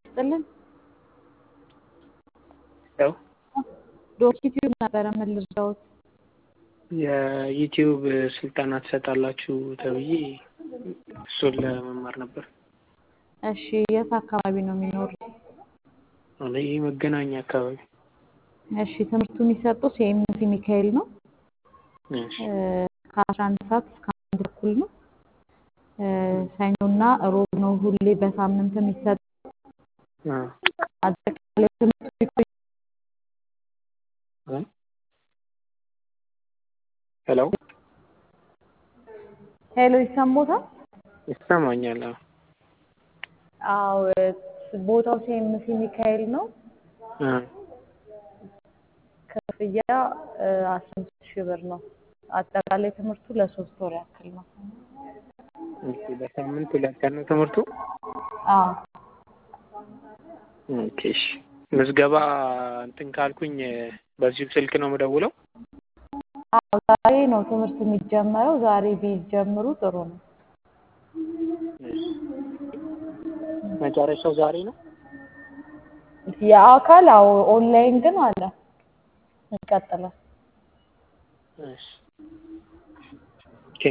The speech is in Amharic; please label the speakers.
Speaker 1: ይስጥልን።
Speaker 2: ያው
Speaker 1: ዶክቲዩብ ነበረ ምን ልርዳዎት?
Speaker 2: የዩቲዩብ ስልጠና ትሰጣላችሁ ተብዬ እሱን ለመማር ነበር።
Speaker 1: እሺ የት አካባቢ ነው የሚኖሩት?
Speaker 2: እኔ መገናኛ አካባቢ።
Speaker 1: እሺ ትምህርቱ የሚሰጠው ሲኤምሲ ሚካኤል ነው።
Speaker 2: እሺ
Speaker 1: ከአስራ አንድ ሰዓት እስከ አንድ ተኩል ነው። ሰኞና ሮብ ነው ሁሌ በሳምንት የሚሰጠው።
Speaker 2: አ
Speaker 1: አጠቃላይ ትምህርቱ የሚቆይ
Speaker 2: እ ሄሎ
Speaker 1: ሄሎ ይሰማዎታል?
Speaker 2: ይሰማኛል። አዎ
Speaker 1: አዎ ቦታው ሲኤምሲ ሚካኤል ነው።
Speaker 2: አ
Speaker 1: ክፍያ አስራ አምስት ሺህ ብር ነው። አጠቃላይ ትምህርቱ ለሶስት ወር ያክል ነው።
Speaker 2: ኦኬ በሳምንት ሁለት ቀን ነው ትምህርቱ?
Speaker 1: አዎ
Speaker 2: ኦኬ እሺ ምዝገባ እንትን ካልኩኝ በዚሁ ስልክ ነው የምደውለው?
Speaker 1: አዎ ዛሬ ነው ትምህርት የሚጀመረው። ዛሬ ቢጀምሩ ጥሩ ነው።
Speaker 2: እሺ መጨረሻው ዛሬ ነው?
Speaker 1: የአካል አዎ ኦንላይን ግን አለ ይቀጥላል።
Speaker 2: እሺ